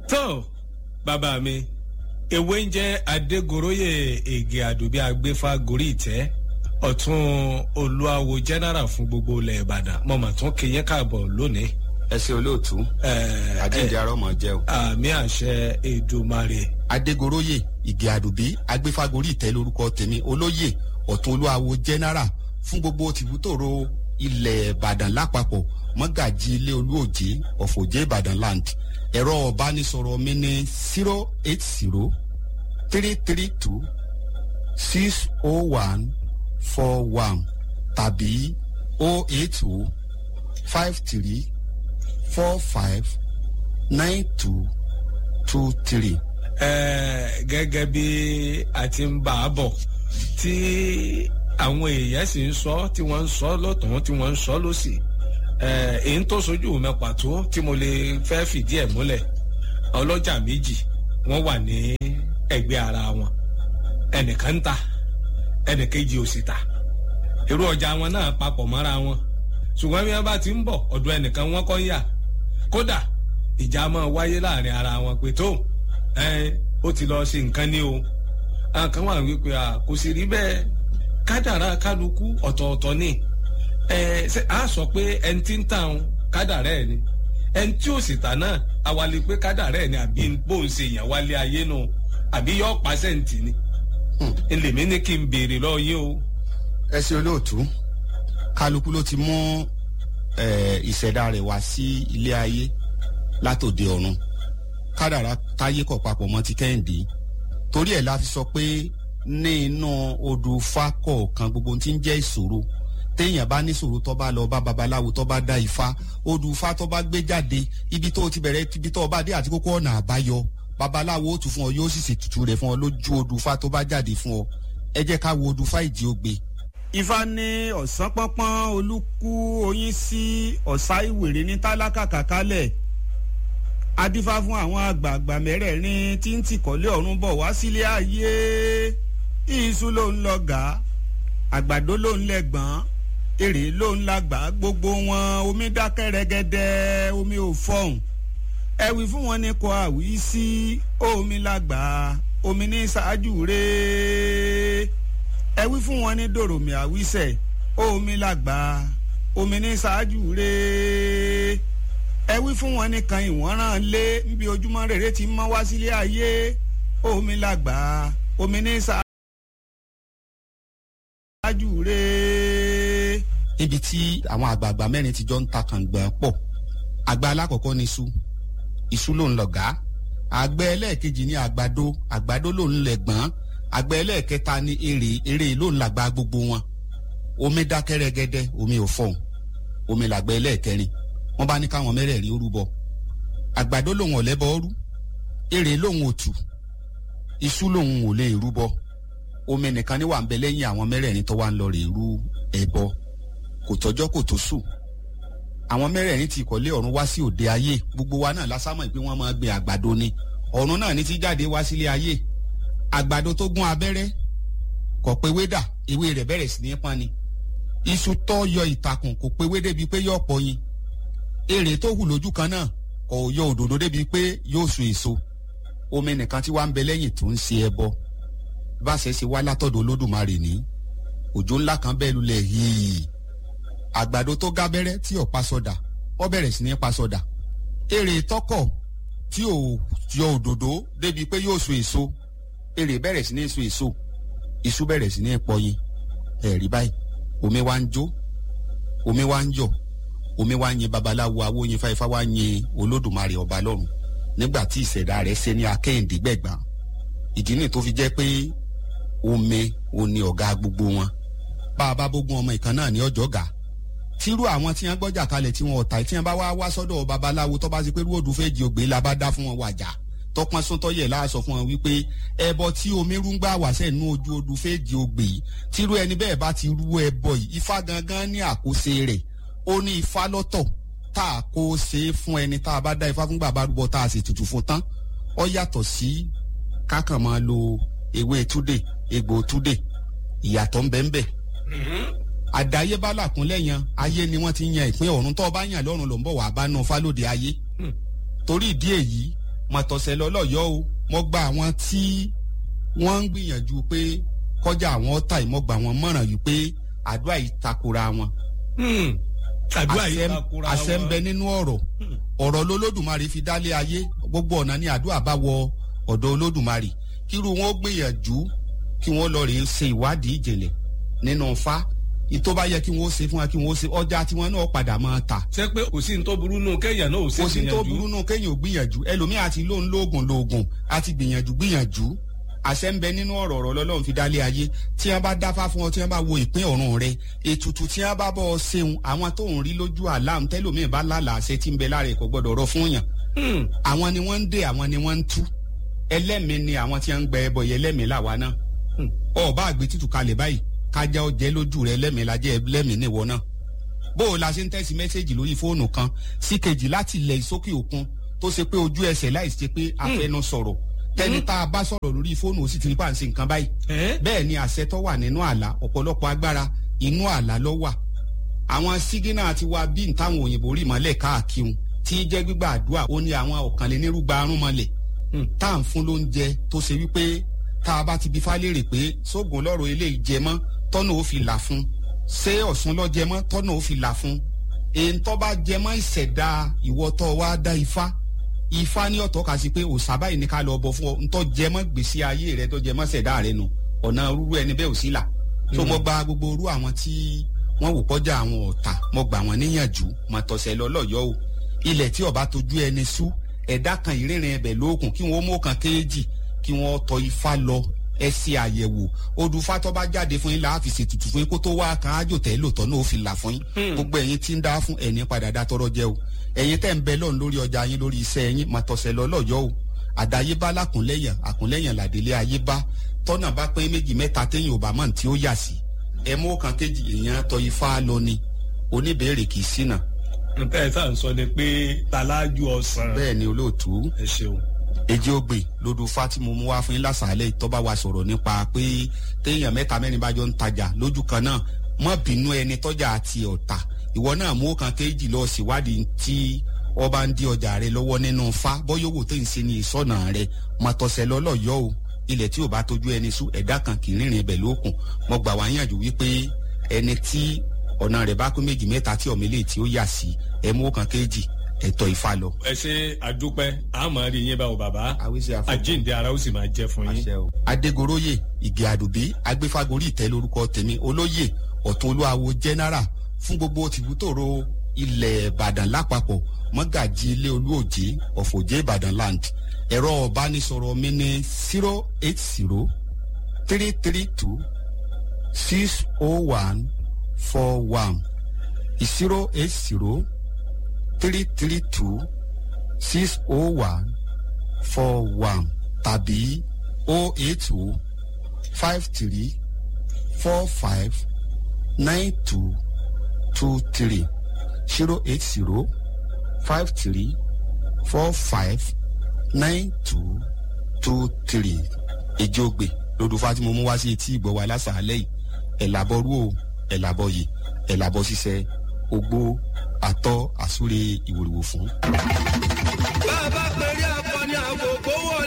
tó bàbá mi ewé ń jẹ́ adégoróyè ègè àdùbí agbéfà gorí ìtẹ́ ọ̀tún olúwawo general fún gbogbo ilẹ̀ ìbàdàn mo mà tún kí yín káàbọ̀ lónìí. ẹ ṣe olóòtú àjíǹde arọmọ jẹ o. àmì àṣẹ èdùmarè. adégoróyè ìgè àdùbí agbéfágorí ìtẹ́ lórúkọ tèmi olóyè ọ̀tún olúwawo general fún gbogbo tìbútòrò ilẹ̀ ìbàdàn lápapọ̀ mọ́gàjì ilé olúòjé ọ̀fọ̀jẹ́ ìbàdàn land ẹ̀rọ ọ̀bánisọ̀rọ̀ mi ní zero eight zero three three two six oh one four one tàbí oh eight oh five three four five nine two two three. ẹ gẹ́gẹ́ bí a ti ń bá a bọ̀ tí àwọn èèyàn sì ń sọ tí wọ́n ń sọ lọ́tún tí wọ́n ń sọ lọ́sì èyí tó sojú mi pàtó tí mo lè fẹ́ fìdí ẹ̀ múlẹ̀ ọlọ́jà méjì wọ́n wà ní ẹgbẹ́ ara wọn ẹnìkan ń ta ẹnìkejì ò sì ta irú ọjà wọn náà papọ̀ mọ́ra wọn ṣùgbọ́n bí wọ́n bá ti ń bọ̀ ọ̀dọ̀ ẹnìkan wọ́n kọ́ ń yà kódà ìjà máa wáyé láàrin ara wọn pé tó ó ti lọ ṣe nǹkan ní o àwọn kan wà wípé kò sì rí bẹ́ẹ̀ kádàrá kálukú ọ̀tọ̀ọ̀tọ̀ ni a sọ pé ẹni tí ń tàn kádàrá ẹ̀ ni ẹni tí ò sì tà náà awalẹ̀ pé kádàrá ẹ̀ ni àbí bóun ṣe yàn wálé ayé nù àbí yọ pàṣẹ́ǹtì ni èlèmí ní kí n béèrè lọ yín o. ẹ ṣe olóòtú kálukú ló ti mú ìṣẹ̀dá rẹ̀ wá sí ilé ayé látòde ọ̀run kádàrá táyé kọ̀ papọ̀ mọ́ ti kẹ́hìndé torí ẹ̀ la fi sọ pé ní inú odò ifá kọ̀ọ̀kan gbogbo tí ń jẹ́ ìṣòro téèyàn bá níṣòro tó bá lọ bá babaláwo tó bá dá ifá odò ifá tó bá gbé jáde ibi tó ti bẹ̀rẹ̀ ibi tó bá dé àti kókó ọ̀nà àbáyọ babaláwo ó tù fún ọ yóò sì ṣètùtù rẹ̀ fún ọ lójú odò ifá tó bá jáde fún ọ ẹ jẹ́ ká wo odò ifá ìdí ògbé. ifá ní ọ̀sán pọ́npọ́n olúkú oyin sí ọ̀sá ìwèrè ní tálákà kàkálẹ̀ adífá fún àwọn àgbààgbà mẹ́rẹ̀ẹ̀rin tí ń tìkọ́lé ọ̀run bọ̀ wá sílé ayé iṣu ló ń lọ gà àgbàdo ló ń lẹ́gbọ̀n èrè ló ń lágbà gbogbo wọn omi dákẹ́ rẹ́gẹ́dẹ́ omi ò fọ̀hún ẹ̀wì fún wọn ní kò àwí sí omi lágbà omi ní ṣáájú rẹ̀ ẹ̀wì fún wọn ní dòròmì àwísẹ̀ omi lágbà omi ní ṣáájú rẹ̀ ẹ̀wì fún wọn ní kan ìwọ̀nràn lé níbi ojúmọ́ rere ti mọ́ wá sílé ayé omi lágbà omi ní ṣáájú ṣáájú rẹ̀. níbi tí àwọn àgbààgbà mẹ́rin ti jọ ń ta kàngbọ̀n pọ̀ àgbà alákọ̀ọ́kọ́ ni iṣu iṣu ló ń lọ̀gá àgbẹ̀ ẹlẹ́ẹ̀kejì ni àgbàdo àgbàdo ló ń lẹ̀gbọ́n àgbẹ̀ ẹlẹ́ẹ̀kẹta ni èrè èrè ló ń làgbà gbogbo wọn omi dákẹ́ rẹ́gẹ́dẹ́ omi ò fọ̀hún omi làgbẹ̀ ẹlẹ́ẹ̀kẹrin wọ́n bá ní káwọn mẹ́rẹ̀ẹ̀rin ó rúbọ àgbàdo lòun ò lẹ́bọ rú èrè lòun ò tù iṣu lòun ò lè rúbọ omi nìkan ní wà ń bẹ lẹ́yìn àwọn mẹ́rẹ̀ẹ̀rin tó wà ń lọ rè rú ẹbọ kò tọ́jọ́ kò tó sùn àwọn mẹ́rẹ̀ẹ̀rin ti ìkọ̀lé ọ̀run wá sí òde ayé gbogbo wa náà lásámọ̀ pé wọ́n máa gbin àgbàdo ni ọ̀run náà ní ti jáde wá sílé ayé àgbàdo tó gún abẹ́rẹ́ kò pé wédà ewé rẹ̀ bẹ̀rẹ̀ sí ní pọ́n ni iṣu tó yọ ìtàkùn kò pé wé débi pé yóò pọyin èrè tó hù lójú kan náà kò yọ òdòdó débi pé yóò so èso omi nìkan tí wàá ń bẹ lẹ́yìn tó ń ṣe ẹbọ bá ṣe ṣe wá látọ̀dọ̀ olódùmarè ní òjò ńlá kan bẹ́ẹ̀ lulẹ̀ yìí àgbàdo tó gábẹ́rẹ́ tí ò pa sọdà ó bẹ̀rẹ̀ sí ní pa sọdà èrè tọkọ̀ tí ò yọ òdòdó débi pé yóò so èso èrè bẹ̀rẹ̀ sí ní so èso iṣu bẹ̀rẹ̀ sí ní pọyin ẹ̀rí báyìí omi wá ń jó omi wá ń yọ omi wá ń yin babaláwo awóyin fáifá wá ń yin olódùmarè ọba lọ́run nígbà tí ìṣẹ̀dá rẹ̀ ṣe ní akẹ́hìndé gbẹ̀gbà ìdí nìyí tó fi jẹ́ pé omi òní ọ̀gá gbogbo wọn bá a bá bógun ọmọ ìkan náà ní ọjọ́ gà tírú àwọn tí wọn gbọ́jà kalẹ̀ tí wọn ọ̀tá tí wọn bá wá wá sọ́dọ̀ babaláwo tó bá ti pé rúwòdù fèjì ògbé la bá dá fún wọn wàjà tọpọn sọtọyẹ láàsọ fún wọn wípé ẹbọ tí omi rúngbà wà sẹ́nu ojú odù fèjì ògbé yìí tírú ẹni bẹ́ẹ̀ bá ti rú ẹbọ yìí ifá gangan ní àkóso rẹ̀ ó ní ifá lọ́tọ̀ tá a kó ṣe é fún ẹni tá a bá dá ifá fún bàbá rúbọ tá a sì tutù fún tán ó yàtọ̀ sí kákan máa lo ewé túdè egbò túdè ìyàtọ̀ ń bẹ ń bẹ àdáyébá làkúnlẹ̀ yan ayé ni wọ́n ti yan ìpín ọ̀run tó bá yàn lọ́run ló ń bọ̀ wá bá nù fálódé ayé torí ìdí èyí mọ̀tọ̀sẹ̀ lọ́lọ́yọ́ o mo gba àwọn tí wọ́n ń gbìyànjú pé kọjá àwọn ọ̀tá yìí mo gbà wọ́n mọ̀ràn yìí pé àdúrà yìí takora wọn. àdúrà yìí Àṣẹ- takora wọn. àṣẹ ń bẹ nínú ọ̀rọ̀ ọ̀rọ̀ lolódùmarè fi dálé ayé gbogbo ọ̀nà ni àdúrà bá wọ ọ̀dọ̀ olódùmarè kírú wọn ó gbìyànjú kí wọ́n lọ rèé ṣe ìwádìí ìjìnlẹ̀ nínú fa ìtó bá yẹ kí wọ́n ó ṣe fún wa kí wọ́n ó ṣe ọjà tí wọ́n náà padà máa tà ṣé pé kò sí ní tó burú nù kéèyàn náà ò sí kò sí tó burú nù kéèyàn ò gbìyànjú ẹlòmíì àti lóun lóògùn lóògùn àti gbìyànjú gbìyànjú àṣẹ ń bẹ nínú ọ̀rọ̀ ọ̀rọ̀ lọ́lọ́run fi dálé ayé tí wọ́n bá dáfá fún ọ tí wọ́n bá wo ìpín ọ̀run rẹ ètùtù tí wọ́n bá bọ́ ọ ṣeun àwọn tó ń rí lójú àlám tẹ́lòmíì bá lálàá àṣẹ tí ń bẹ lára ẹ̀ kò gbọ́dọ̀ rọ fún yàn àwọn ni wọ́n ń dè àwọn ni wọ́n ń tú ẹlẹ́mìí ni àwọn tí wọ́n ń gbẹ ẹbọ yẹn ẹlẹ́mìí làwa náà ọba àgbẹ̀ títù kalẹ̀ báyìí kájá ọjẹ́ lójú rẹ ẹlẹ́mìí lajẹ́ ẹlẹ́mìí níwọ náà bó o la ṣe ń tẹ̀sí mẹ́sẹ̀gì lórí fóònù kan sí kejì láti ilẹ̀ ìsókè òkun tó ṣe pé ojú ẹsẹ̀ láì ṣe pé afẹnu sọ̀rọ̀ tẹni tá a bá sọ̀rọ̀ lórí fóònù ó sì ti rí pàǹsí nǹkan báyìí bẹ́ẹ̀ ni àṣẹ tó wà nínú àlá ọ̀pọ̀lọpọ̀ agbára inú àlá ló wà àwọn sígínà ti wá bí ntáwọn òyìnbó rí mọ́lẹ̀ káàkiri tí í jẹ́ gbígbà àdúrà ó ní àwọn ọ̀kànlénírúgba arún mọ́lẹ̀ tá à ń fún lóúnjẹ tó ṣe wípé tá a bá ti bí fálérè pé sóògùn lọ́rọ̀ eléyìí jẹ mọ́ tọ́nà ó fi là fún ṣé ọ̀sùn lọ́ jẹ mọ́ tọ́nà ó fi là fún èyí tó bá jẹ mọ́ ìṣẹ̀dá ìwọ́tọ̀ wa dá ifá ifá ní ọ̀tọ̀ kà sí pé òòṣà báyìí ní ká lọ bọ̀ fún ọ ntọ́ jẹ mọ́ gbèsè ayé rẹ tó jẹ mọ́ ṣẹ̀dá rẹ nù ọ̀nà rúru ẹni bẹ́ẹ̀ ò sí là tó mo gba gbogbo orú àwọn tí wọ́n wò kọjá àwọn ọ̀tá mo gbà wọ́n níyànjú mo tọ̀sẹ̀ lọ́lọ́yọ́ o ilẹ̀ tí ọba tójú ẹni sú ẹ̀dá kan ìrìnrìn ẹbẹ̀ lóòkùn kí wọ́n mú kan kéèjì kí wọ́n tọ ifá lọ ẹ ṣe àyẹ̀wò odùfá tó bá jáde fún yín láàfin ṣètùtù fún yín kó tó wá kan ájò tẹ́ lòtọ́ náà ó fi là fún yín gbogbo ẹ̀yin tí ń dá fún ẹ̀ní padà dá tọrọ jẹ o ẹ̀yin tẹ́ ń bẹ lọ́run lórí ọjà yín lórí iṣẹ́ yín mà tọ̀sẹ̀ lọ́lọ́yọ́ o àdáyébá lákùnlẹ́yìn àkùnlẹ́yìn làdélé ayébá tọ́nà bá pín méjì mẹ́ta téyìn ò bá mọ̀ tí ó yà sí ẹ mú kan kéjì èèyàn tọ ifá lọ ni oníbèrè kì í ṣìnà. nǹkan ẹ̀ sáà ń sọ ni pé talájú ọ̀sán. bẹ́ẹ̀ ni olóòtú ẹ ṣeun. èjì ògbè lódò fatimu mú wá fún yín lásàálẹ̀ tọ́ba wa sọ̀rọ̀ nípa pé téèyàn mẹ́ta mẹ́rin bá jọ ń tajà lójú kan náà mọ́ bínú ẹni tọ́jà àti ọ̀tà ìwọ náà mú kan kéjì lọ síwádìí tí ọba ń di ọjà rẹ lọ́wọ́ nínú fa bọ́yọ̀wò tó ń ṣe ní ìsọ̀nà rẹ mọ̀tọ̀sẹ̀ lọ́lọ́yọ́ o ilẹ̀ tí ò bá tójú ẹni sú ẹ̀dá kan kì í rìnrìn ibẹ̀ lókun mo gbà wá yànjú wípé ẹni tí ọ̀nà rẹ̀ bá kún méjì mẹ́ta tí ọ̀mẹ́lẹ̀ tí ó yà sí ẹ mú kan kéjì ẹ̀tọ́ ìfa lọ. ẹ ṣe àdúpẹ́ àmọ́ rí yín báwo bàbá àwíṣe àfọwọ́ àjíǹde ara ó sì máa jẹ́ fún yín. àṣẹ o. adégoróyè ìgè àdùbí agbéfagórí ìtẹ́ lórúkọ tèmi olóyè ọ̀tún olúwawo jẹ́nẹ́rà fún gbogbo tìbútòrò ilẹ̀ ìbàdàn lápapọ̀ mọ́gàjì ilé olúòjé ọ̀fọ̀jẹ́ ìbàdàn land ẹ̀rọ ọ̀bánisọ̀rọ̀ mi ní zero eight zero three three two six oh one four one zero eight zero three three two six oh one four one tàbí oh eight oh five three four five nine two two three zero eight zero five three four five nine two two three ìjọgbe lodùfà tí mo mú wá sí etí ìgbọ́ wa lásàálẹ̀ yìí ẹ̀làbọ̀rú o ẹ̀làbọ̀ yìí ẹ̀làbọ̀ ṣiṣẹ́ ogbó àtọ́ àsúre ìwòrìwò fún. bá a bá pèrè akọni àgògó wọlé.